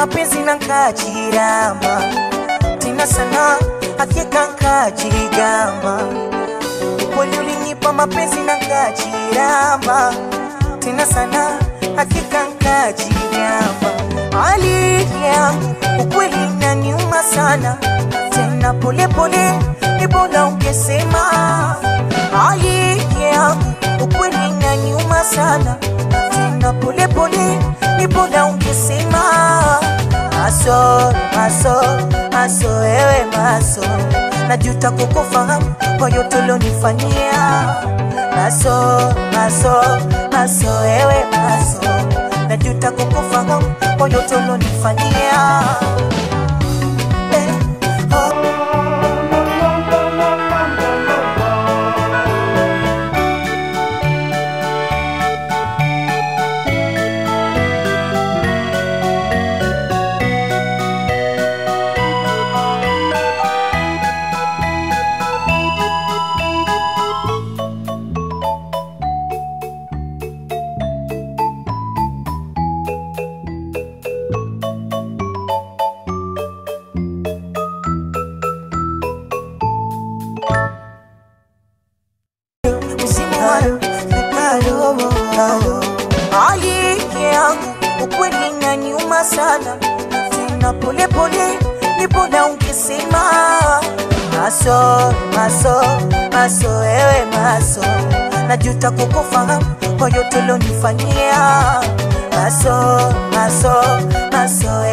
mapenzi na nkajirama tena sana hakika nkajigamba kweli ulinipa mapenzi na nkajirama tena sana hakika nkajigamba hali yangu ukweli inaniuma sana tena polepole ni bora ungesema hali yangu ukweli inaniuma sana tena polepole ni bora ungesema maso maso maso ewe maso najuta kukufahamu kwa yote ulionifanyia maso maso maso ewe maso najuta kukufahamu kwa yote ulionifanyia eh, oh. hali yangu ukweli inaniuma sana tena polepole ni bora ungesema maso maso maso ewe maso najuta kukufahamu kwa yote ulionifanyia maso maso maso